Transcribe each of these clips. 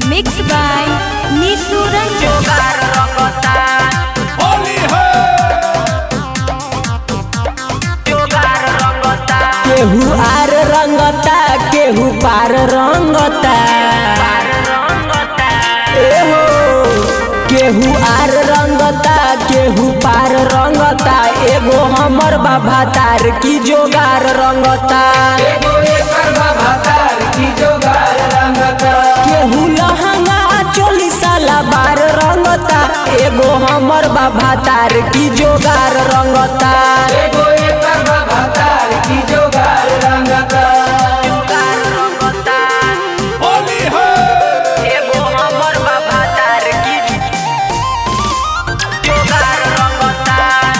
Mixed by Nisu Ranjan. केहू आर रंगता केहू पार रंगता एहो केहू आर रंगता केहू पार रंगता एगो हमर बाबा तार की जोगार रंगता केहू लहंगा चोली साला बार रंगता एगो हमर बाबा तार की जोगार रंगता एगो हमर बाबा तार की जोगार रंगता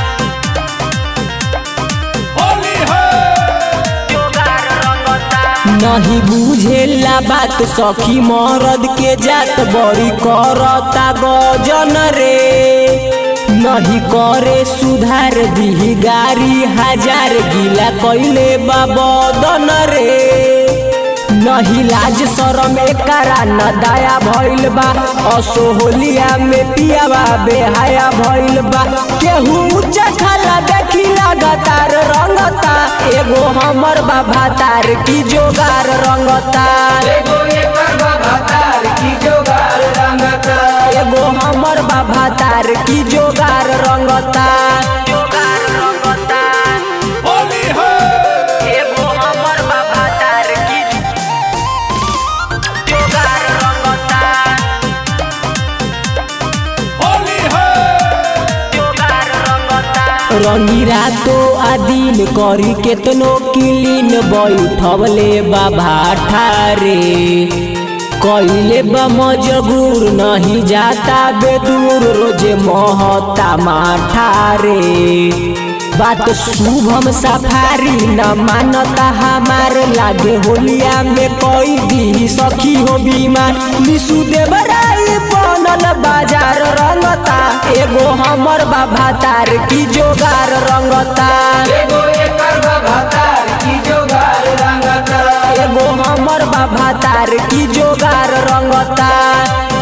नहीं बुझेला बात सखी मरद के जात बड़ी करता गजन रे नहीं करे सुधार दी गारी हजार गिला कैले बाबदन रे नहीं लाज शरम एकरा न दाया भइल बा असोहलिया में पियावा बेहाया भइल बा केहू ऊंचा खाला देखी लगातार रंगता एगो हमर बाबा तार की जोगार रंगता एगो हमर बाबा तार की जोगार रंगता जोगार रंगता एगो हमर बाबा तार की जोगार रंगता रंगी रातो आदिन करी केतनो किलीन बैठवले बाबा ठारे कइले बा मजबूर नहीं जाता बेदूर रोजे महता माठारे बात शुभम सफारी न मानता हमार लागे होलिया में कोई दी सखी हो बीमार निशु देवराई बनल बाजार रंगता एगो हमर बाबा तार की जोगार रंगता एगो हमर बाबा तार की जोगार रंगता